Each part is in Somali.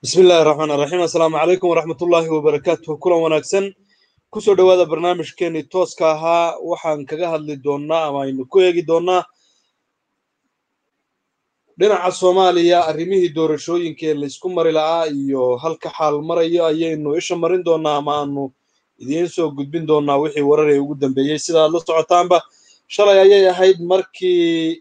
bismi illaahi raxmaan raxiim assalaamu calaykum waraxmatullaahi wabarakaatuh kulan wanaagsan kusoo dhowaada barnaamijkeenii tooska ahaa waxaan kaga hadli doonnaa ama aynu ku eegi doonnaa dhinaca soomaaliya arrimihii doorashooyinka ee laysku mari la'aa iyo halka xaal marayo ayaynu isha marin doonnaa ama aanu idiin soo gudbin doonnaa wixii warar ee ugu dambeeyey sida aad la socotaanba shalay ayay ahayd markii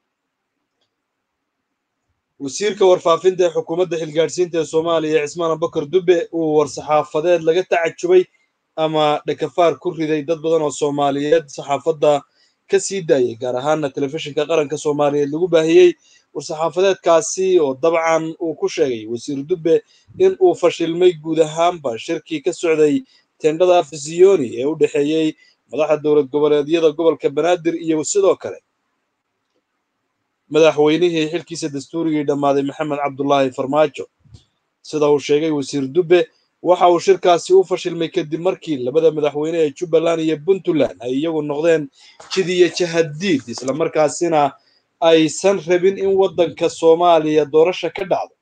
wasiirka warfaafinta ee xukuumadda xilgaadhsiinta ee soomaaliya cismaan abubakar dube uu war-saxaafadeed laga tacajubay ama dhakafaar ku riday dad badan oo soomaaliyeed saxaafadda ka sii daayay gaar ahaana telefishinka qaranka soomaaliyeed lagu baahiyey war-saxaafadeedkaasi oo dabcan uu ku sheegay wasiir dube in uu fashilmay guud ahaanba shirkii ka socday tendhada afisiyoni ee u dhexeeyey madaxda dowlad goboleedyada gobolka banaadir iyo sidoo kale madaxweynihii xilkiisa dastuurigii dhammaaday maxamed cabdulaahi farmaajo sida uu sheegay wasiir dube waxa uu shirkaasi u fashilmay kadib markii labada madaxweyne ee jubbaland iyo puntland ay iyagu noqdeen jidiyo jahadiid islamarkaasina aysan rabin in waddanka soomaaliya doorasha ka dhacdo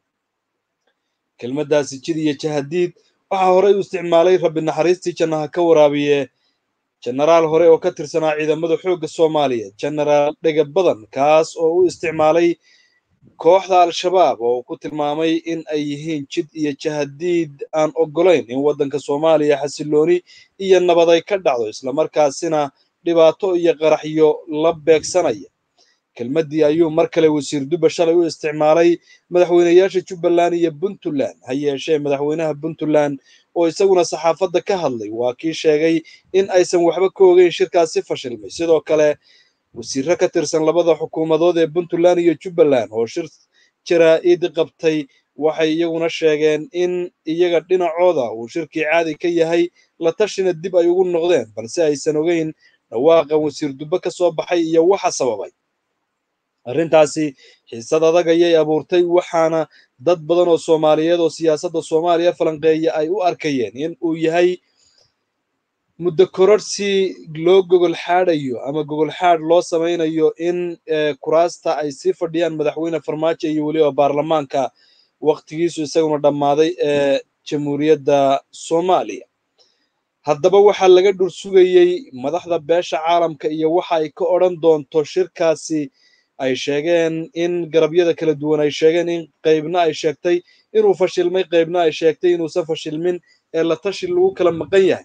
kelmaddaasi jidiyo jahadiid waxaa horey u isticmaalay rabbi naxariistii jannaha ka waraabiye jenaraal hore oo ka tirsanaa ciidamada xoogga soomaaliyeed jenaraal dhega badan kaas oo u isticmaalay kooxda al-shabaab oo uu ku tilmaamay in ay yihiin jid iyo jahadiid aan oggolayn in waddanka soomaaliya xasilooni iyo nabad ay ka dhacdo islamarkaasina dhibaato iyo qaraxyo la beegsanaya kelmaddii ayuu mar kale wasiir dubba shalay u isticmaalay madaxweyneyaasha jubbaland iyo puntland ha yeeshee madaxweynaha puntland oo isaguna saxaafadda ka hadlay waa kii sheegay in aysan waxba ka ogeyn shirkaasi fashilmay sidoo kale wasiirro ka tirsan labada xukuumadood ee puntland iyo jubbaland oo shir jaraa'id qabtay waxay iyaguna sheegeen in iyaga dhinacooda uu shirkii caadi ka yahay la tashina dib ay ugu noqdeen balse aysan ogeyn dhawaaqan wasiir dubbe ka soo baxay iyo waxa sababay arrintaasi xiisad adag ayay abuurtay waxaana dad badan oo soomaaliyeed oo siyaasadda soomaaliya falanqeeya ay u arkayeen in uu yahay muddo kororsi loo gogol xaadhayo ama gogol xaadh loo samaynayo in kuraasta ay sii fadhiyaan madaxweyne farmaajo iyo weliba baarlamaanka waktigiisu isaguna dhammaaday ee jamhuuriyadda soomaaliya haddaba waxaa laga dhur sugayey madaxda beesha caalamka iyo waxa ay ka odhan doonto shirkaasi ay sheegeen in garabyada kala duwan ay sheegeen in qaybna ay sheegtay inuu fashilmay qaybna ay sheegtay inuusan fashilmin ee la tashi lagu kala maqan yahay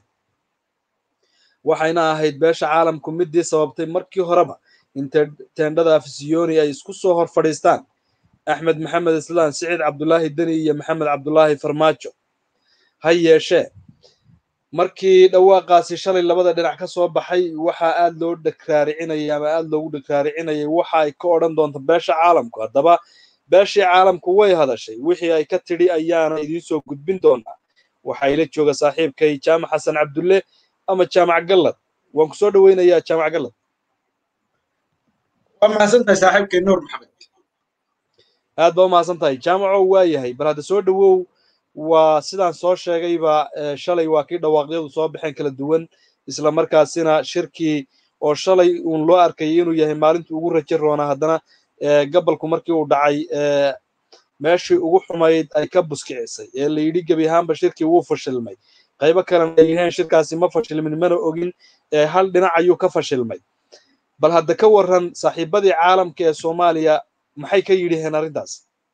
waxayna ahayd beesha caalamku midii sababtay markii horeba in teendhada afisiyoni ay isku soo hor fadhiistaan axmed maxamed islaan siciid cabdulaahi deni iyo maxamed cabdulaahi farmaajo ha yeeshee markii dhawaaqaasi shalay labada dhinac ka soo baxay waxaa aad loo dhagraaricinayay ama aad loogu dhagraaricinayay waxa ay ka odhan doonto beesha caalamku haddaba beeshii caalamku way hadashay wixii ay ka tidhi ayaana idiin soo gudbin doonaa waxaa ila jooga saaxiibkay jaamac xasan cabdulle ama jaamac gallad waan ku soo dhoweynayaa jaamac gallad waa mahadsantahay saaxiibkay nuur maxamed aad baa u mahadsan tahay jaamaco waa yahay bal hadda soo dhowow waa sidaan soo sheegayba shalay waa kii dhawaaqyadu soo baxeen kala duwan isla markaasina shirkii oo shalay uun loo arkayay inuu yahay maalintii ugu rajo roonaa haddana gabalku markii uu dhacay meeshii ugu xumayd ay ka buskicisay ee la yidhi gebi ahaanba shirkii wuu fashilmay qaybo kalena ay yiheen shirkaasi ma fashilmin mana ogin hal dhinac ayuu ka fashilmay bal hadda ka warran saaxiibadii caalamka ee soomaaliya maxay ka yidhiheen arrintaas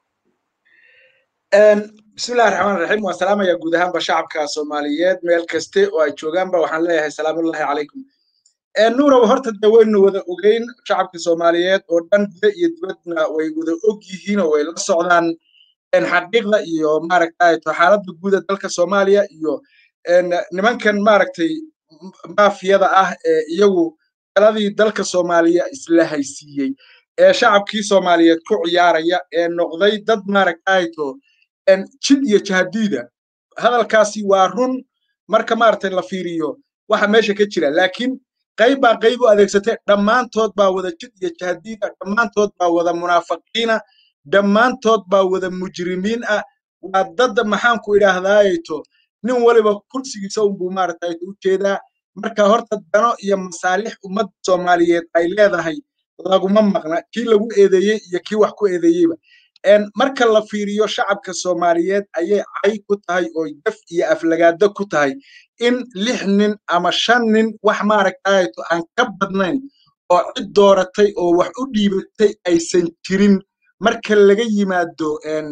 bismillahi raxmaan raxiim waan salaamaya guud ahaanba shacabka soomaaliyeed meel kaste oo ay joogaanba waxaan leeyahay salaamullahi calaykum nuurow horta dee waynu wada ogeyn shacabka soomaaliyeed oo dhan guda iyo dibadna way wada og yihiin oo way la socdaan xaqiiqda iyo maaragtay xaaladda guuda dalka soomaaliya iyo nimankan maaragtay maafiyada ah ee iyagu taladii dalka soomaaliya isla haysiiyey ee shacabkii soomaaliyeed ku ciyaaraya ee noqday dad maaragtayto jid iyo jahadiida hadalkaasi waa run marka maaragtay la fiiriyo waxa meesha ka jira laakiin qayb baa qayb u adeegsatay dhammaantood baa wada jid iyo jahadiida dhammaantood baa wada munaafiqiina dhammaantood baa wada mujrimiin ah waa dadda maxaanku idhaahdaayeto nin waliba kursigiisa unbuu maaragtayto u jeedaa marka horta dano iyo masaalix ummadda soomaaliyeed ay leedahay laguma maqna kii lagu eedeeyey iyo kii wax ku eedeeyeyba marka la fiiriyo shacabka soomaaliyeed ayay cay ku tahay oo daf iyo aflagaado ku tahay in lix nin ama shan nin wax maaragtayto aan ka badnayn oo cid dooratay oo wax u dhiibatay aysan jirin marka laga yimaado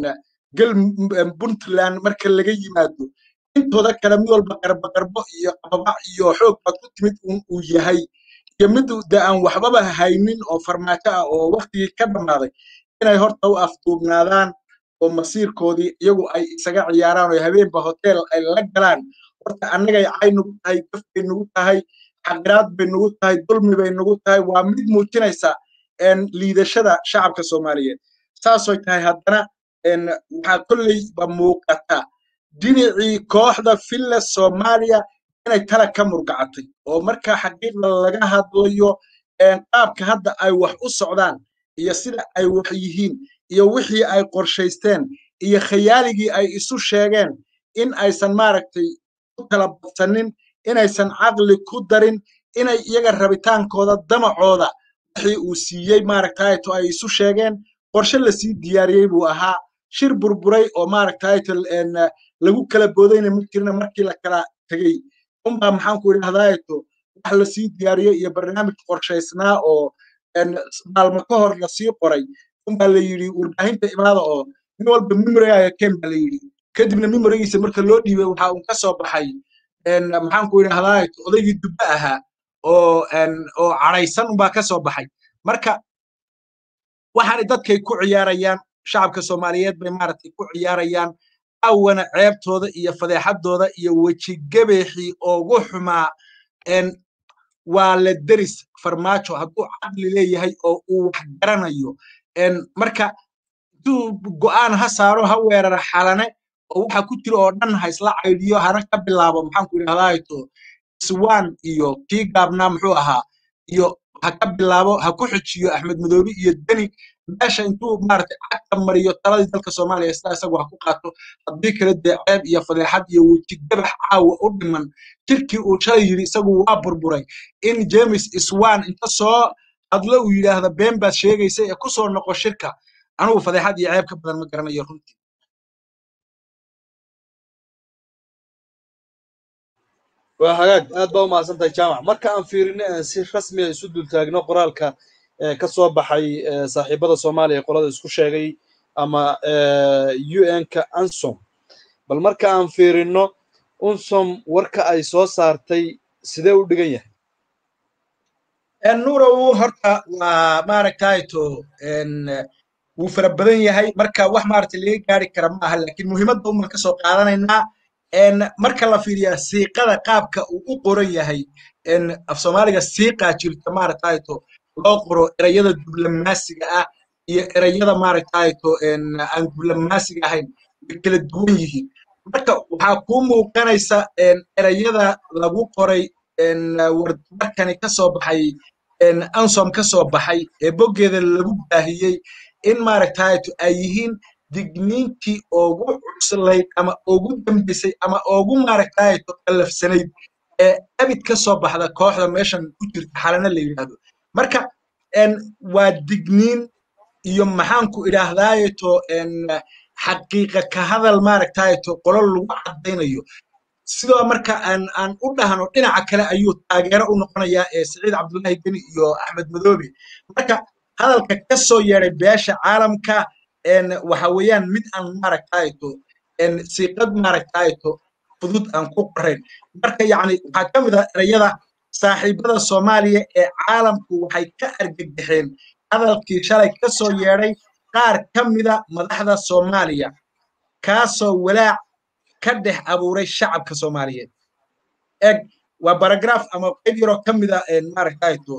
puntland marka laga yimaado intooda kale mid walba qarboqarbo iyo qababa iyo xoog baad ku timid uu yahay iyo mid de aan waxbaba haynin oo farmaajo ah oo waktigii ka dhammaaday inay horta u afduubnaadaan oo masiirkoodii iyagu ay isaga ciyaaraan oo habeenba hotel ay la galaan horta annagay cay nugu tahay daf bay nugu tahay xaqiraad bay nugu tahay dulmi bay nugu tahay waa mid muujinaysa liidashada shacabka soomaaliyeed saasoy tahay haddana waxaa kolleyba muuqata dhinacii kooxda filla soomaaliya inay tala ka murgacatay oo marka xaqiiqda laga hadlayo qaabka hadda ay wax u socdaan iyo sida ay wax yihiin iyo wixii ay qorshaysteen iyo khayaaligii ay isu sheegeen in aysan maaragtay ku kala badsanin inaysan caqli ku darin inay iyaga rabitaankooda damacooda wixii uu siiyey maaragtayto ay isu sheegeen qorshe lasii diyaariyey buu ahaa shir burburay oo maaragtayto lagu kala boodayna ma jirna markii la kala tegey unbaa maxaanku idhahdayto wax lasii diyaariyey iyo barnaamij qorshaysnaa oo maalmo ka hor lasii qoray unbaa la yidhi warbaahinta imaada oo nin walba memorygaaga ken baa la yidhi kadibna memorigiisa marka loo dhiibay waxa uu ka soo baxay maxaanku idhahdayto odaygii dubbe ahaa oo oo cadhaysan unbaa ka soo baxay marka waxaanay dadkay ku ciyaarayaan shacabka soomaaliyeed bay maaragtay ku ciyaarayaan awana ceebtooda iyo fadeexadooda iyo wejigabeexii ugu xumaa waa la deris farmaajo hadduu caqli leeyahay oo uu wax garanayo marka intuu go'aan ha saaro ha weerara xalane oo waxa ku jira oo dhan ha isla caydiyo hana ka bilaabo maxaanku idhahdayto iswaan iyo kii gaabnaa muxuu ahaa iyo ha ka bilaabo ha ku xujiyo axmed madoobi iyo deni meesha intuu maaragtay cagta mariyo taladii dalka soomaaliya sida isagu ha ku qaato haddii kale dee ceeb iyo fadeexad iyo wejigabax caawa u dhiman jirkii uu shalay yidhi isagu waa burburay in james iswan inta soo hadlo uu yidhaahda been baad sheegaysa ee ku soo noqo shirka anugu fadeexad iyo ceeb ka badan ma garanayo runtii waa hagaag aad baa u mahadsantahay jaamac marka aan fiirino aan si rasmi a isu dultaagno qoraalka ka soo baxay saaxiibada soomaaliya qolada isku sheegay ama un-ka ansom bal marka aan fiirino unsom warka ay soo saartay sidee u dhigan yahay nuurow horta waa maaragtayto wuu fara badan yahay marka wax maaragtay laga gaari kara ma aha laakiin muhiimadda uman ka soo qaadanaynaa marka la fiiriyaa siiqada qaabka uu u qoran yahay af soomaaliga siiqaa jirta maaragtayto loo qoro erayada diblomaasiga ah iyo erayada maaragtayto aan diblomaasiga ahayn way kala duwan yihiin marka waxaa kuu muuqanaysa erayada lagu qoray warkani ka soo baxay ansom ka soo baxay ee boggeeda lagu baahiyey in maaragtayto ay yihiin digniintii ugu cuslayd ama ugu dambaysay ama ugu maaragtayto qallafsanayd ee abid ka soo baxda kooxda meeshan ku jirta xalana la yidhaahdo marka waa digniin iyo maxaanku idhaahdaayeto xaqiiqa ka hadal maaragtayto qolo lagu caddaynayo sidoo marka aan aan u dhahno dhinaca kale ayuu taageero u noqonayaa ee siciid cabdullaahi deni iyo axmed madoobe marka hadalka ka soo yeeday beesha caalamka waxa weeyaan mid aan maaragtayto siiqad maaragtayto fudud aan ku qorayn marka yacni waxaa ka mid ah erayada saaxiibada soomaaliya ee caalamku waxay ka argagaxeen hadalkii shalay ka soo yeedhay qaar ka mida madaxda soomaaliya kaasoo walaac ka dhex abuuray shacabka soomaaliyeed eg waa baragraf ama qayb yaroo ka mida maaragtayto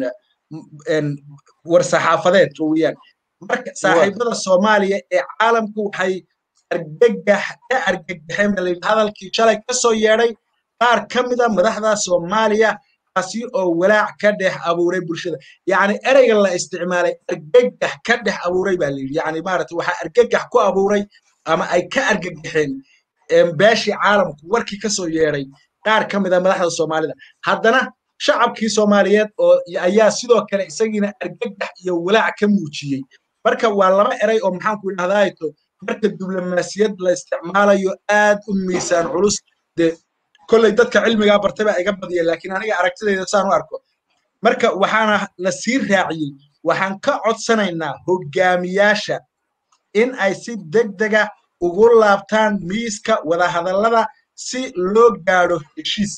war saxaafadeed weeyaan marka saaxiibada soomaaliya ee caalamku waxay argagax ka argagaxeen baa layidhi hadalkii shalay ka soo yeedhay qaar ka mida madaxda soomaaliya kaasi oo walaac ka dhex abuuray bulshada yacni ereyga la isticmaalay argagax ka dhex abuuray baa layidhi yacni maaragtay waxaa argagax ku abuuray ama ay ka argagaxeen beeshii caalamku warkii ka soo yeedhay qaar ka mida madaxda soomaalida haddana shacabkii soomaaliyeed oo ayaa sidoo kale isagiina argagax iyo walaac ka muujiyey marka waa laba eray oo maxaanku idhahdaato marka diblomaasiyad la isticmaalayo aad u miisaan culus dee kolley dadka cilmigaa bartay baa iga badiya laakiin aniga aragtidayda saan u arko marka waxaana la sii raaciyey waxaan ka codsanaynaa hogaamiyaasha in ay si degdega ugu laabtaan miiska wadahadallada si loo gaadho heshiis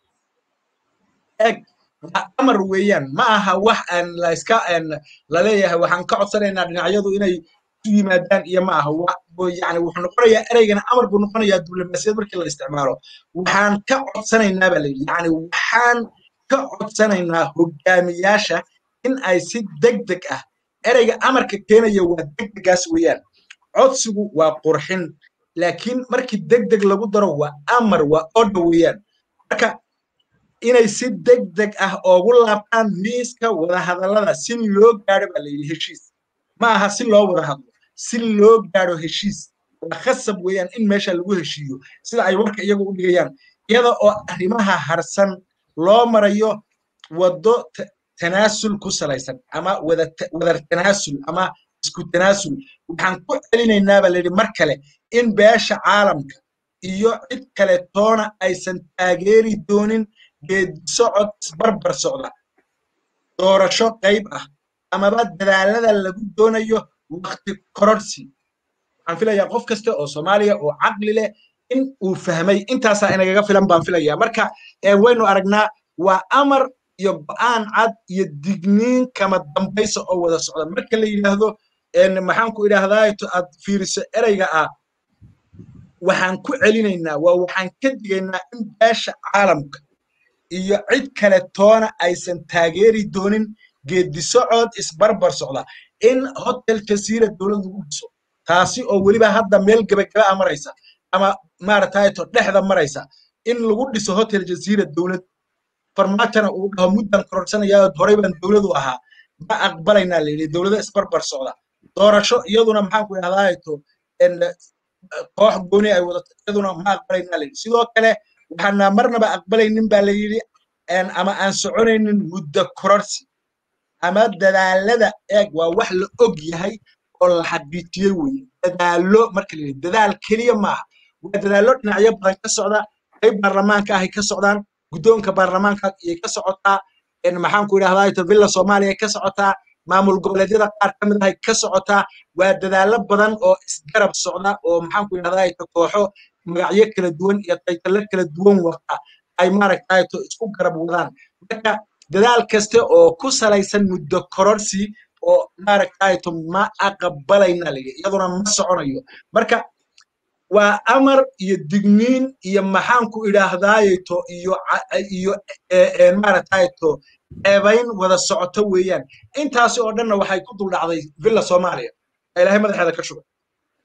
eg waa amar weeyaan ma aha wax aan layska laleeyahay waxaan ka codsanaynaa dhinacyadu inay isu yimaadaan iyo ma aha yani wuxuu noqonayaa ereygana amar buu noqonayaa diblomaasiyad markii la isticmaalo waxaan ka codsanaynaa baa layidhi yani waxaan ka codsanaynaa hogaamiyaasha in ay si degdeg ah ereyga amarka keenaya waa degdegaas weeyaan codsigu waa qurxin laakiin markii degdeg lagu daro waa amar waa odha weeyaan marka inay si degdeg ah oogu laabtaan miiska wadahadallada si loo gaadho baa layidhi heshiis ma aha si loo wada hadlo si loo gaadho heshiis waa khasab weeyaan in meesha lagu heshiiyo sida ay warka iyagu u dhigayaan iyada oo arrimaha harsan loo marayo waddo tanaasul ku salaysan ama wadar tanaasul ama isku tanaasul waxaan ku celinaynaa baa layidhi mar kale in beesha caalamka iyo cid kale toona aysan taageeri doonin geedisocod isbarbar socda doorasho qayb ah amaba dadaalada lagu doonayo wakti kororsi waxaan filayaa qof kasta oo soomaaliya oo caqli leh in uu fahmay intaasaa inagaga filan baan filayaa marka waynu aragnaa waa amar iyo go'aan cad iyo digniin kama dambaysa oo wada socda marka la yidhaahdo maxaanku idhaahdaato aad fiiriso ereyga ah waxaan ku celinaynaa waa waxaan ka digaynaa in beesha caalamka iyo cid kale toona aysan taageeri doonin geedisocod isbarbar socda in hotel jasiira dowlad lagu dhiso taasi oo weliba hadda meel gebagaba a maraysa ama maaragtayto dhexda maraysa in lagu dhiso hotel jasiira dowlad farmaajona uu dhaho muddan kororsanaya horey baan dowladu ahaa ma aqbalaynaa layidhi dowlada isbarbar socda doorasho iyaduna maxaanku idhahdaato koox gooni ay wadato iyaduna ma aqbalaynaa layidhi sidoo kale waxaana marnaba aqbalaynin baa layidhi ama aan soconaynin muddo kororsi ama dadaalada eeg waa wax la og yahay oo la xaqiijiyey weye dadaalo marka la yidhi dadaal keliya maaha waa dadaallo dhinacyo badan ka socda qayb baarlamaanka ahay ka socdaan guddoonka baarlamaanka ayay ka socotaa maxaanku idhahdaa villa soomaaliya ka socotaa maamul goboleedyada qaar ka mid ahay ka socotaa waa dadaallo badan oo isgarab socda oo maxaanku idhahdaa kooxo magacyo kala duwan iyo taytalo kala duwan wata ay maaragtayto isku garab wadaan marka dadaal kaste oo ku salaysan muddo kororsi oo maaragtayto ma aqbalayna layidhi iyaduna ma soconayo marka waa amar iyo digniin iyo maxaanku idhaahdaayeto iyo iyo maaragtayto eebayn wada socoto weeyaan intaasi oo dhanna waxay ku dul dhacday villa soomaaliya ilaahay madaxeeda ka shugay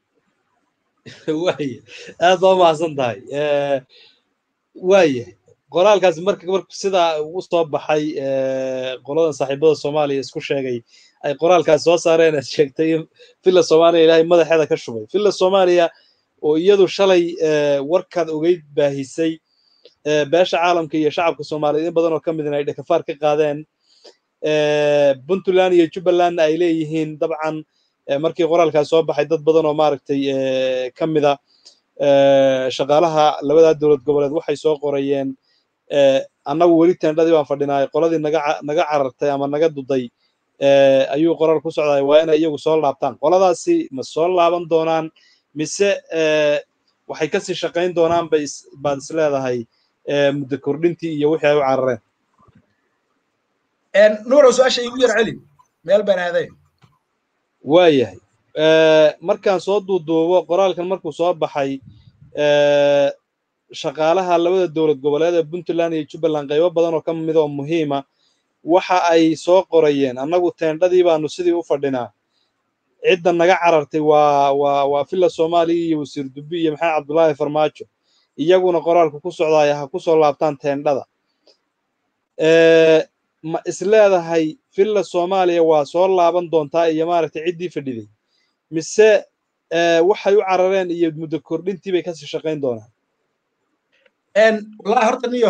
waaya aad baa umahadsan tahay waayahay qoraalkaasi marka marku sidaa u soo baxay qoladan saaxiibada soomaaliya isku sheegay ay qoraalkaasi soo saareen aad sheegtay in villa soomaaliya ilaahay madaxeeda ka shubay villa soomaaliya oo iyadu shalay warkaad ogeyd baahisay beesha caalamka iyo shacabka soomaaliyeed in badan oo ka midin ay dhakafaar ka qaadeen puntland iyo jubbalandna ay leeyihiin dabcan markii qoraalkaas soo baxay dad badan oo maaragtay ka mida shaqaalaha labadaa dowlad goboleed waxay soo qorayeen annagu weli tendhadii baan fadhinaay qoladii naga naga carartay ama naga duday ayuu qoraal ku socday waa inay iyagu soo laabtaan qoladaasi ma soo laaban doonaan mise waxay kasii shaqayn doonaan bay baad is leedahay muddo kordhintii iyo wixii ay u carareen nuurow su-aasha igu yar celi meel baan aaday waayahay markaan soo duuduubo qoraalkan markuu soo baxay shaqaalaha labada dowlad goboleed ee puntland iyo jubbaland qaybo badan oo ka mid oo muhiima waxa ay soo qorayeen annagu teendhadii baanu sidii u fadhinaa cidda naga carartay waa waa waa villa soomaaliya iyo wasiir dubbi iyo maxamed cabdullaahi farmaajo iyaguna qoraalku ku socdaaya ha ku soo laabtaan teendhada ma is leedahay villa soomaaliya waa soo laaban doontaa iyo maaragtay ciddii fadhiday mise waxay u carareen iyo muddo kordhintii bay kasii shaqayn doonaan wallahi horta niyahow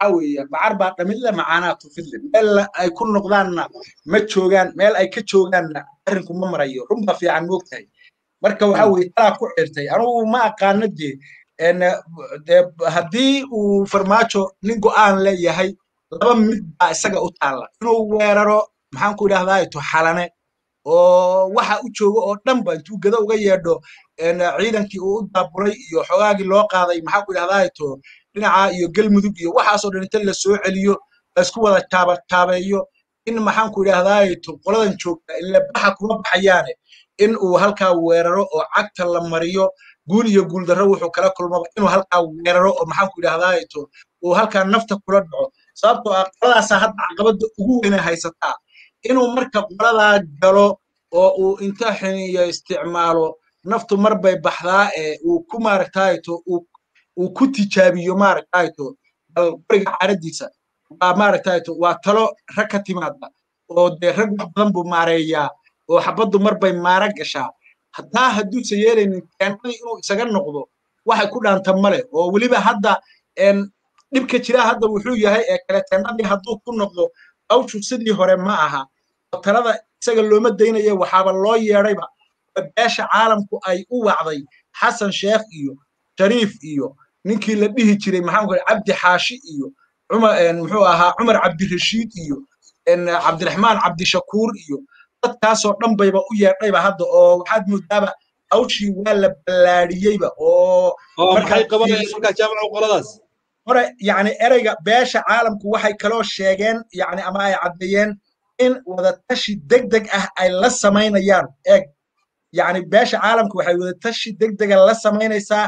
waxa weeye bacar baa dhamidle macaanaa tufidle meel ay ku noqdaanna ma joogaan meel ay ka joogaanna arrinku ma marayo runba fiican moogtahay marka waxa weye talaa ku xirtay anugu ma aqaano dee dee haddii uu farmaajo nin go'aan leeyahay laba mid baa isaga u taalla inuu weeraro maxaan ku idhahdaa to xalane oo waxa u jooga oo dhanba intuu gado uga yeedho ciidankii uu u daabulay iyo xogaagii loo qaaday maxaan ku idhahdaa to dhinaca iyo galmudug iyo waxaasoo dhan inta la soo celiyo laysku wada taabtaabeeyo in maxaan ku idhahdaa to qoladan joogta ile baxa kuma baxayaane in uu halkaa weeraro oo cagta la mariyo guul iyo guuldarro wuxuu kala kulmaba inuu halkaa weeraro oo maxaan ku idhahdaa to uu halkaa nafta kula dhaco sababtoo ah qoladaasaa hadda caqabadda ugu weyna haysataa inuu marka qoladaa galo oo uu inta xiniyo isticmaalo naftu mar bay baxdaa ee uu ku maaragtayto uu ku tijaabiyo maaragtayto qoriga caaradiisa waa maaragtayto waa talo rag ka timaada oo dee rag wax badan buu maareeyaa oo xabaddu mar bay maara gashaa hataa hadduusa yeelaynin teennadii inuu isaga noqdo waxay ku dhaanta male oo weliba hadda dhibka jira hadda wuxuu yahay ee kale teennadii hadduu ku noqdo hawshu sidii hore ma aha oo talada isaga looma daynayo waxaaba loo yeedhayba beesha caalamku ay u wacday xasan sheekh iyo shariif iyo ninkii la dhihi jiray maxaan ku cabdi xaashi iyo muxuu ahaa cumar cabdirashiid iyo cabdiraxmaan cabdishakuur iyo dadkaasoo dhan bayba u yeedhayba hadda oo waxaad moodaaba hawshii waa la ballaadhiyeyba oo maxay qabanayaan markaa jaamaca qoladaas hore yani ereyga beesha caalamku waxay kaloo sheegeen yani ama ay caddeeyeen in wadatashi deg deg ah ay la samaynayaan eeg yani beesha caalamku waxay wadatashi deg dega la samaynaysaa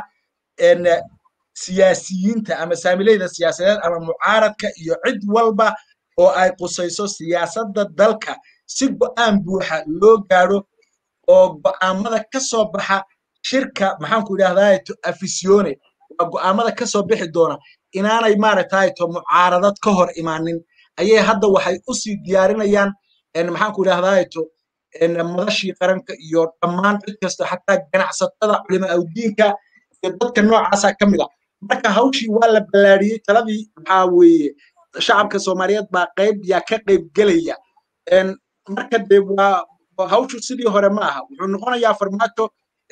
siyaasiyiinta ama saamileyda siyaasadeed ama mucaaradka iyo cid walba oo ay qusayso siyaasadda dalka si go'aan buuxa loo gaadho oo go'aamada ka soo baxa shirka maxaanku idhahdaa to afisione waa go'aamada ka soo bixi doona inaanay maaragtay to mucaaradad ka hor imaanin ayay hadda waxay u sii diyaarinayaan maxaanku idhahdaa to madashii qaranka iyo dhammaan cid kasta xataa ganacsatada culima awdiinka iyo dadka noocaasa ka mid a marka hawshii waa la ballaadhiyey taladii maxaa weeye shacabka soomaaliyeed baa qayb yaa ka qayb gelaya marka dee waa hawshu sidii hore ma aha wuxuu noqonayaa farmaajo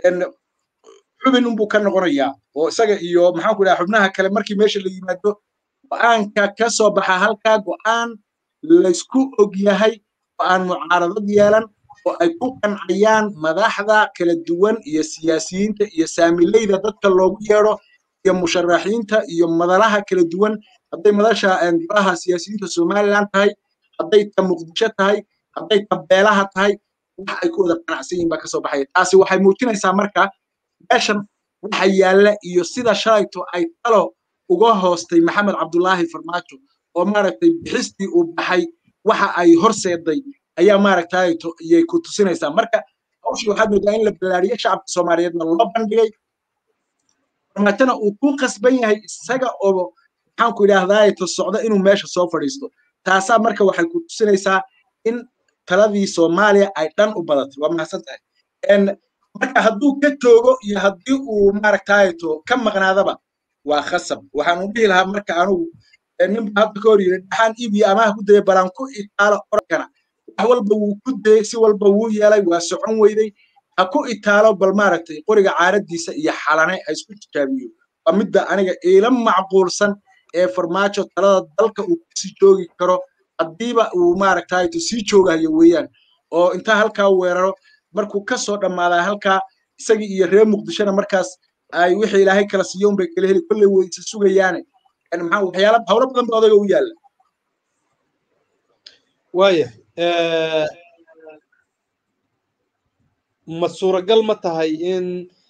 xubin unbuu ka noqonayaa oo isaga iyo maxaan ku dhaha xubnaha kale markii meesha la yimaado go'aanka ka soo baxa halkaa go'aan laysku og yahay oo aan mucaaradad yeelan oo ay ku qancayaan madaxda kala duwan iyo siyaasiyiinta iyo saamileyda dadka loogu yeedho iyo musharaxiinta iyo madalaha kala duwan hadday madasha golaha siyaasiyiinta somaliland tahay hadday ta muqdisho tahay hadday ta beelaha tahay wax ay ku wada qanacsan yihin baa kasoo baxaya taasi waxay muujinaysaa marka meeshan waxa yaalla iyo sida shalayto ay talo uga hoostay maxamed cabdulaahi farmaajo oo maaragtay bixistii uu baxay waxa ay horseeday ayaa maaragtay iyay ku tusinaysaa marka hawshii waxaad moodaa in la ballaariyo shacabka soomaaliyeedna loo bandhigay farmaajona uu ku qasban yahay isaga oo maxaanku idhaahdaa to socda inuu meesha soo fadhiisto taasaa marka waxay ku tusinaysaa in taladii soomaaliya ay dhan u badatay waa mahadsan tahay marka hadduu ka joogo iyo haddii uu maaragtay to ka maqnaadaba waa khasab waxaanu dhihi lahaa marka anugu ninba hadda ka hor yiri dhaxaan iibiyo amaha ku dayay balaan ku itaalo orkana wax walba wuu ku dayey si walba wuu yeelay waa socon weyday ha ku itaalo bal maaragtay qoriga caaradiisa iyo xalane ha isku tijaabiyo waa midda aniga iila macquulsan ee farmaajo talada dalka uu kusii joogi karo haddiiba uu maaragtay to sii joogayo weeyaan oo intaa halkaa weeraro markuu ka soo dhammaadaa halkaa isagii iyo reer muqdishona markaas ay wixii ilaahay kala siiyo unbay kala heli kolley way isa sugayaane maxaa waxyaala hawlo badan ba odayga u yaalla waaya ma suuragal ma tahay in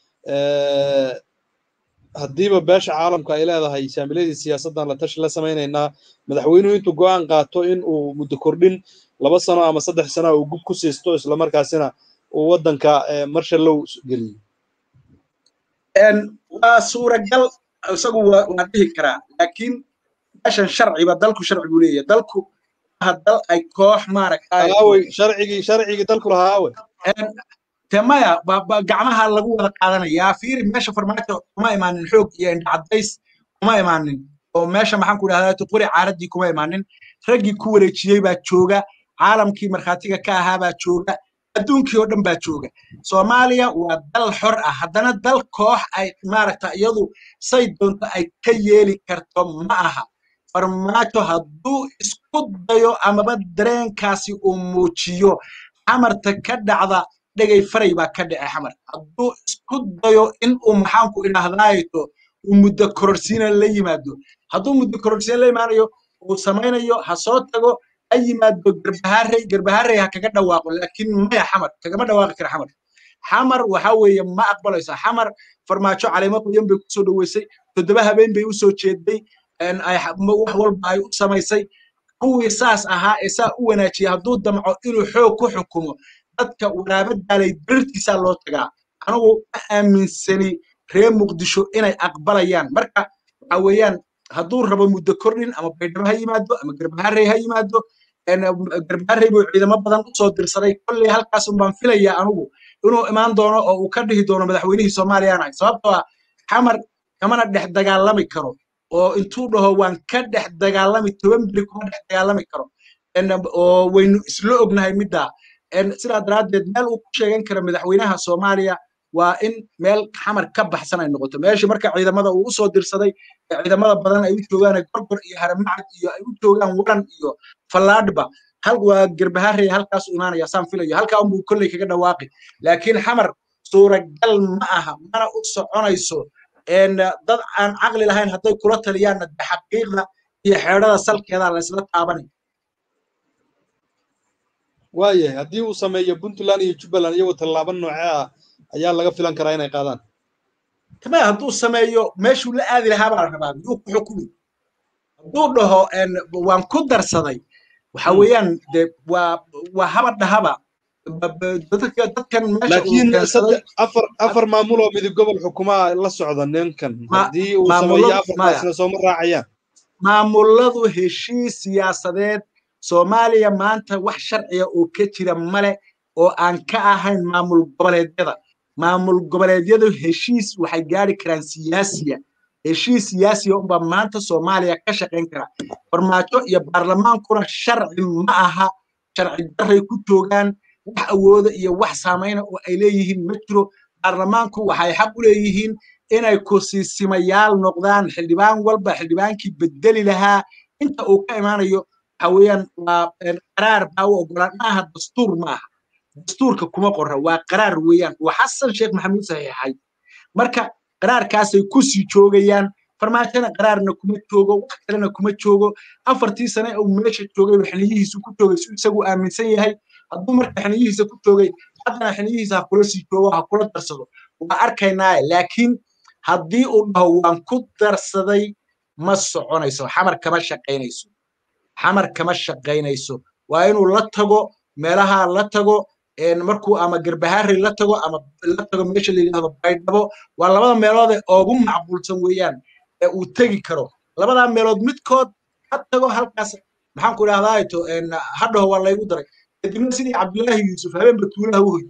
haddiiba beesha caalamka ay leedahay saamiladii siyaasaddan la tashi la samaynaynaa madaxweynuhu intuu go'aan qaato in uu muddo kordhin laba sano ama saddex sano uu gub ku siisto islamarkaasina uu waddanka marshallow geliyo waa suuragal isagu waa dhihi karaa laakiin meeshan sharciba dalku sharci buu leeyahay dalku dal ay koox maaragtay sharcigii sharcigii dalku lahaa awe te maya gacmaha lagu wada qaadanayaa fiiri meesha farmaajo kuma imaanin xoog iyo indhacadays kuma imaanin oo meesha maxaan ku idhahdaa qori caaraddii kuma imaanin raggii ku wareejiyey baa jooga caalamkii markhaatiga ka ahaa baa jooga adduunkii oo dhan baa jooga soomaaliya waa dal xor ah haddana dal koox ay maaragta iyadu say doonto ay ka yeeli karto ma aha farmaajo hadduu isku dayo amaba dareenkaasi uu muujiyo xamarta ka dhacda dhegay faray baa ka dhacay xamar hadduu isku dayo in uu maxaanku idhaahdaayo uu muddo kororsiina la yimaado hadduu muddo kororsiina la imaanayo uu samaynayo ha soo tago ha yimaado garbaharey garbaharey ha kaga dhawaaqo laakiin maya xamar kagama dhawaaqi kara xamar xamar waxa weeye ma aqbalayso xamar farmaajo caleemo qoyan bay kusoo dhoweysay toddoba habeen bay usoo jeeday wax walba ay u samaysay kuwii saas ahaa ee saa u wanaajiyay hadduu damco inuu xoog ku xukumo dadka waraabadaalay dirirtiisaa loo tagaa anigu ma aaminsani reer muqdisho inay aqbalayaan marka waxa weeyaan hadduu rabo muddo kordhin ama baydhabo ha yimaado ama garbaharey ha yimaado garbaharey buu ciidamo badan usoo dirsaday kolley halkaas baan filayaa anigu inuu imaan doono oo uu ka dhihi doono madaxweynihii soomaaliya aan ahay sababtoo ah xamar kamana dhex dagaalami karo oo intuu dhaho waan ka dhex dagaalami toban beri kuma dhex dagaalami karo oo waynu isla ognahay middaa sidaa daraaddeed meel uu ku sheegan karo madaxweynaha soomaaliya waa in meel xamar ka baxsan ay noqoto meeshii marka ciidamada uu usoo dirsaday ciidamada badan ay u joogaan gorgor iyo haramacad iyo ay u joogaan waran iyo fallaadhba hal waa garbaharey halkaas u imaanaya saan filayo halkaa unbuu kolley kaga dhawaaqi laakiin xamar suuragal ma aha mana u soconayso dad aan caqli lahayn hadday kula taliyaanna de xaqiiqda iyo xeedhada salkeeda laysla taabanay waayahay haddii uu sameeyo puntland iyo jubbaland iyagoo tallaabo noocee ah ayaa laga filan karaa inay qaadaan tamaya hadduu sameeyo meeshuu la aadi lahaa baa la rabaa miyuu ku xukumi hadduu dhaho waan ku darsaday waxa weeyaan de waa waa haba dhahaba dadkan laakiin afar afar maamul oo midib gobol xukumaa la socda ninkan haddii uu sameeyo afartaasna sooma raacayaan maamuladu heshiis siyaasadeed soomaaliya maanta wax sharciga oo ka jira male oo aan ka ahayn maamul goboleedyada maamul goboleedyadu heshiis waxay gaari karaan siyaasiya heshiis siyaasiya unbaa maanta soomaaliya ka shaqayn kara farmaajo iyo baarlamaankuna sharci ma aha sharci daray ku joogaan wax awooda iyo wax saamayna oo ay leeyihiin ma jiro baarlamaanku waxay xaq u leeyihiin inay kusiisimayaal noqdaan xildhibaan walba xildhibaankii bedeli lahaa inta uu ka imaanayo waxa weeyaan waa qaraar baa u ogolaan maaha dastuur maaha dastuurka kuma qorra waa qaraar weeyaan waa xasan sheekh maxamuud saxiixay marka qaraarkaasay ku sii joogayaan farmaajona qaraarna kuma joogo wax kalena kuma joogo afartii sane uu meesha joogay xiliyihiisu ku joogay si isagu aaminsan yahay hadduu marka xiliyihiisa ku joogay haddana xiliyihiisa ha kula sii joogo ha kula darsado waa arkaynaaye laakiin haddii uu dhaho waan ku darsaday ma soconayso xamar kama shaqaynayso xamar kama shaqaynayso waa inuu la tago meelaha la tago markuu ama garbahaari la tago ama la tago meesha la yidhahdo baydhabo waa labada meelood ee ugu macquulsan weeyaan ee uu tegi karo labadaa meelood midkood ha tago halkaas maxaan ku idhahdaa to hadhaho waa laygu daray kadibna sidii cabdullaahi yuusuf habeenba tuulaha u hoy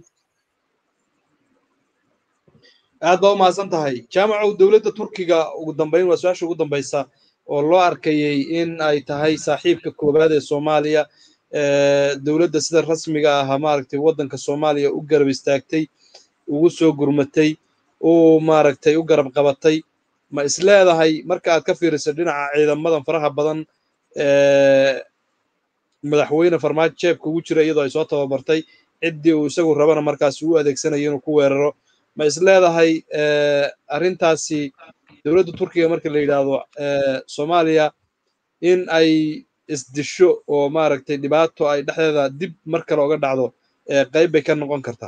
aad baa u mahadsan tahay jaamacow dowladda turkiga ugu dambayn waa su-aasha ugu dambaysa oo loo arkayey in ay tahay saaxiibka koowaad ee soomaaliya dowladda sida rasmiga ah maaragtay waddanka soomaaliya u garab istaagtay ugu soo gurmatay uu maaragtay u garab qabatay ma isleedahay marka aad ka fiiriso dhinaca ciidamadan faraha badan madaxweyne farmaajo jeebka ugu jira iyadoo ay soo tababartay ciddii uu isagu rabana markaas u adeegsanayo inuu ku weeraro ma isleedahay arrintaasi dowladda turkiga marka la yidhaahdo soomaaliya in ay isdisho oo maaragtay dhibaato ay dhexdeeda dib mar kale oga dhacdo qayb bay ka noqon kartaa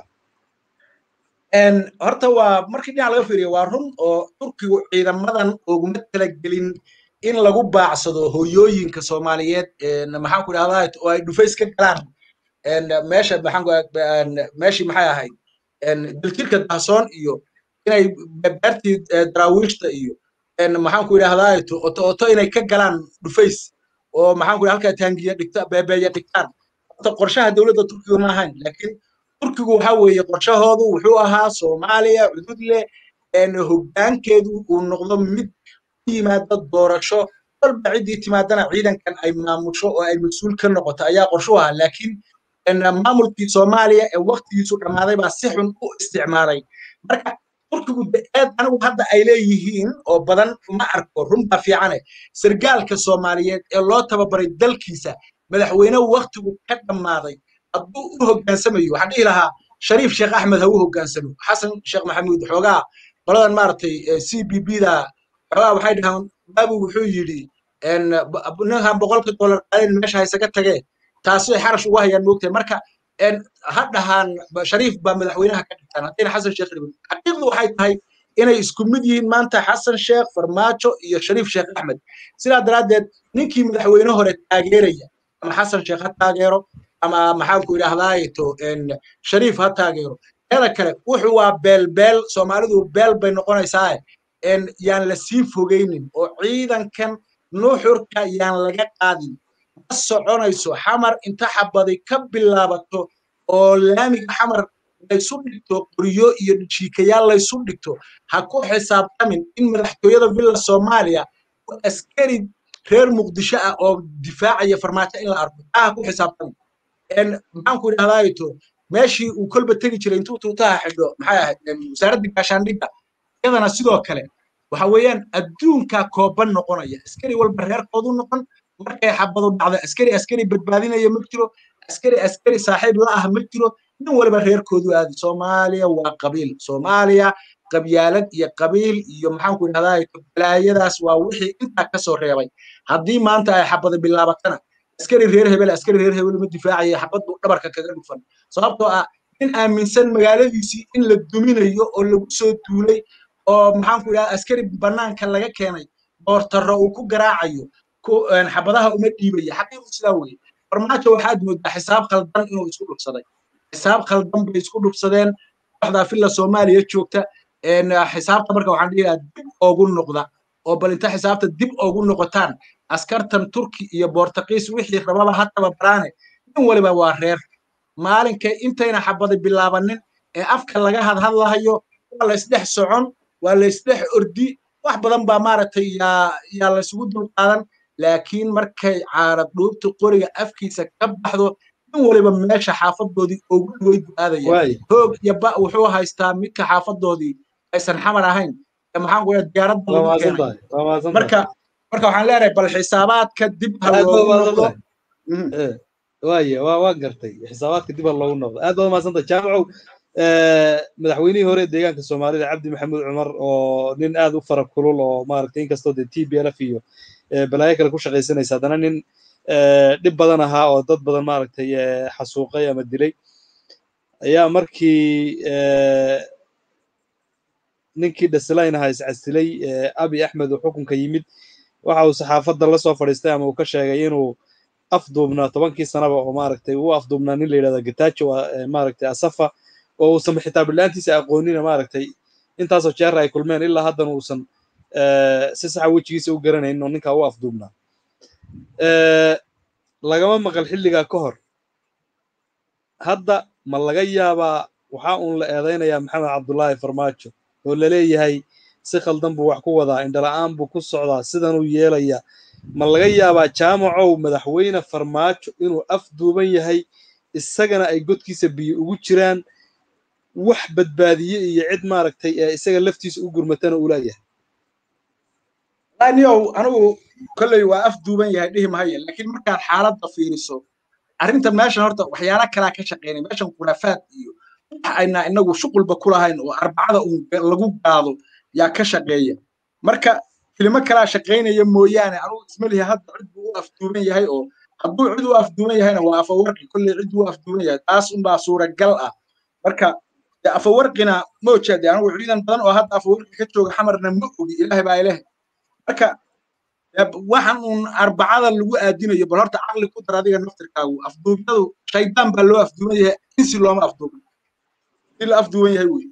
horta waa markii dhinac laga fiiriyo waa run oo turkigu ciidamadan uguma talagelin in lagu baacsado hoyooyinka soomaaliyeed maxaan ku idhahdaa oo ay dhufays ka galaan meesha maxaan meeshii maxay ahayd dilkirka dahsoon iyo inay beertii daraawiishta iyo maxaan ku idhahdaa oto oto inay ka galaan dhufays oo maxaan ku halkaa taangiya dhigta beebeeya dhigtaan horta qorshaha dowladda turkiga ma ahayn laakiin turkigu waxa weeye qorshahoodu wuxuu ahaa soomaaliya cudud leh hoggaankeedu uu noqdo mid ku yimaada doorasho walba ciddii timaadana ciidankan ay maamusho oo ay mas-uul ka noqoto ayaa qorshu ahaa laakiin maamulkii soomaaliya ee waktigiisu dhammaaday baa si xun u isticmaalay marka turkigu eed anigu hadda ay leeyihiin oo badan ma arko runbaa fiicane sargaalka soomaaliyeed ee loo tababaray dalkiisa madaxweyne waktigu ka dhammaaday hadduu u hoggaansamayo waxaan dhihi lahaa shariif sheekh axmed ha u hoggaansamo xasan sheekh maxamuud xoogaa qoladan maaragtay c b b da xoogaa waxay dhahaan baabu wuxuu yidhi ninkan boqolka dollar qaadin meesha haysaga tagee taasay xarash ugu hayaan moogtahay marka ha dhahaan shariif baa madaxweynaha ka dhigtaan haddayna xasan sheekh dhibin xaqiiqdu waxay tahay inay isku mid yihiin maanta xasan sheekh farmaajo iyo shariif sheekh axmed sidaa daraaddeed ninkii madaxweyne hore taageeraya ama xasan sheekh ha taageero ama maxaanku idhaahdaayeto shariif ha taageero teeda kale wuxuu waa beelbeel soomaalidu beel bay noqonaysaa yaan la sii fogeynin oo ciidankan nuuxurka yaan laga qaadin ma soconayso xamar inta xabaday ka bilaabato oo laamiga xamar laysu dhigto qoryo iyo shiikayaal laysu dhigto ha ku xisaabtamin in madaxtooyada villa soomaaliya askari reer muqdisho ah oo difaacaya farmaajo in la arko taa ha ku xisaabtamin maxaanku idhahdaayeto meeshii uu kolba tegi jiray intuu tuutaha xidho maxay ahayd wasaaradda gaashaandhigga iyadana sidoo kale waxa weeyaan adduunkaa kooban noqonaya askari walba reerkoodu noqon markay xabadu dhacdo askari askari badbaadinaya ma jiro askari askari saaxiib la ah ma jiro nin waliba reerkoodu aadi soomaaliya waa qabiil soomaaliya qabyaalad iyo qabiil iyo maxaanku idhahdaa balaayadaas waa wixii intaa ka soo reebay haddii maanta ay xabada bilaabatana askari reer hebel askari reer hebel ma difaacaya xabad buu dhabarka kaga dhufan sababtoo ah nin aaminsan magaaladiisii in la duminayo oo lagu soo duulay oo maxaanku idhahdaa askari bannaanka laga keenay boortarro uu ku garaacayo xabadaha uma dhiibaya xaqiiqdu sidaa weeye farmaajo waxaad moodaa xisaab khaldan inuu isku dhufsaday xisaab khaldan bay isku dhufsadeen kooxdaa filla soomaaliya joogta xisaabta marka waxaan dhihi lahaa dib oogu noqda oo bal inta xisaabta dib oogu noqotaan askartan turki iyo boortaqiis wixii rababa ha tababaraane nin waliba waa reer maalinka intayna xabada bilaabanin ee afka laga hadhadlahayo waa laysdhex socon waa laysdhex ordi wax badan baa maaragtay yaa yaa laysugu dulqaadan laakiin markay caarad dhuubta qoriga afkiisa ka baxdo nin waliba meesha xaafadoodii ugu way du'aadaya hoog iyo ba wuxuu haystaa midka xaafadoodii aysan xamar ahayn maxaan ku diyaaradda lagu keenay marka marka waxaan leenahay bal xisaabaadka dib ha loogu noqdo waaya waa waa gartay xisaabaadka dib ha loogu noqdo aad baad umahadsanta jaamacow madaxweynihii hore deegaanka soomaalida cabdi maxamuud cumar oo nin aad u fara kulul oo maaragtay inkastoo dee t b lf iyo balaayo kale ku shaqaysanaysa haddana nin dhib badan ahaa oo dad badan maaragtay xasuuqay ama dilay ayaa markii ninkii dhasilayn ahaa iscasilay abi axmed oo xukunka yimid waxa uu saxaafadda la soo fadhiistay ama uu ka sheegay inuu afduubnaa tobankii sanaba oo maaragtay uu afduubnaa nin la yidhahda getajo maaragtay asafa oo uusan xitaa bilaantiisa aqoonina maaragtay intaasoo jeer ay kulmeen ilaa haddana uusan si saxa wejigiisa u garanayn oo ninkaa u afduubnaa lagama maqal xilligaa ka hor hadda ma laga yaabaa waxaa uun la eedaynayaa maxamed cabdullaahi farmaajo oo laleeyahay si khaldan buu wax ku wadaa indhala'aan buu ku socdaa sidanuu yeelayaa ma laga yaabaa jaamacow madaxweyne farmaajo inuu afduuban yahay isagana ay godkiisa biyo ugu jiraan wax badbaadiye iyo cid maaragtay ee isaga laftiisa u gurmatana uu leeyahay aniow anigu kolley waa afduuban yahay dhihi mahaye laakiin markaad xaaladda fiiriso arrinta meeshan horta waxyaala kalaa ka shaqeynay meeshan khuraafaad iyo wax ayna inagu shuqulba ku lahayn oo arbacada uun lagu gaado yaa ka shaqeeya marka kelimo kalaa shaqaynaya mooyaane anugu ismalihi hadda cid buu u afduuban yahay oo hadduu cid u afduuban yahayna waa afawarqi kolley cid buu u afduuban yahay taas unbaa suuragal ah marka afawarqina ma ojeede anigu ciidan badan oo hadda afawarqi ka jooga xamarna ma ogi ilaahay baa ilaahay marka waxaan uun arbacada lagu aadinayo bal horta caqli ku dar adiga naftirkaagu afduubyadu shaydaan baa loo afduuban yahay insi looma afduuban si la afduuban yahay wey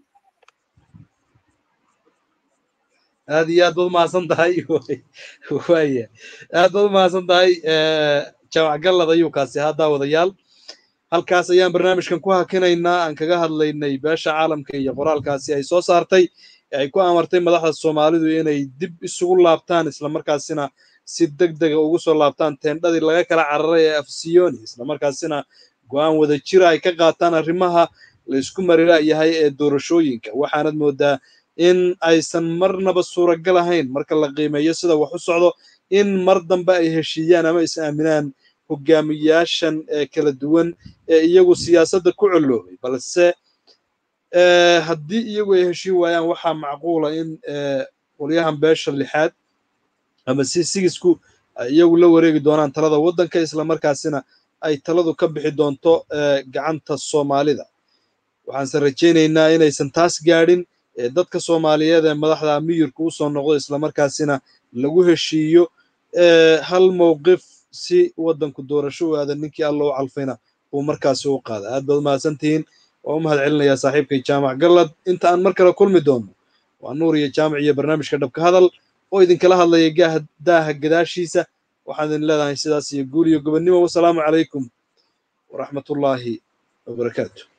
aad iyo aad baad umahadsan tahay waaya aad baad umahadsan tahay jaamac gallad ayuu kaasi ahaa daawadayaal halkaas ayaan barnaamijkan ku hakinaynaa aan kaga hadlaynay beesha caalamka iyo qoraalkaasi ay soo saartay ay ku amartay madaxda soomaalidu inay dib isugu laabtaan islamarkaasina si deg dega ugu soo laabtaan teendhadii laga kala cararay ee afsiyoni islamarkaasina go-aan wada jira ay ka qaataan arrimaha laysku marila'yahay ee doorashooyinka waxaanad moodaa in aysan marnaba suuragal ahayn marka la qiimeeyo sida wax u socdo in mar dambe ay heshiiyaan ama is aaminaan hogaamiyaashan ee kala duwan ee iyagu siyaasadda ku colloobay balse haddii iyagu ay heshiin waayaan waxaa macquula in qolyahan beesha lixaad ama si sigisku ay iyagu la wareegi doonaan talada waddanka islamarkaasina ay taladu ka bixi doonto gacanta soomaalida waxaanse rajaynaynaa inaysan taas gaadhin dadka soomaaliyeed ee madaxda miyirka u soo noqdo islamarkaasina lagu heshiiyo hal mowqif si waddanku doorasho u aada ninkii alla u calfayna uu markaasi u qaada aad baad mahadsantihiin waa u mahad celinayaa saaxiibkay jaamac gallad inta aan mar kale kulmi doono waa nuur iyo jaamac iyo barnaamijka dhabka hadal oo idinkala hadlaya gaaha daaha gadaashiisa waxaan idin leedahay sidaas iyo guul iyo gobonnimo wasalaamu calaykum waraxmatullaahi wabarakaatu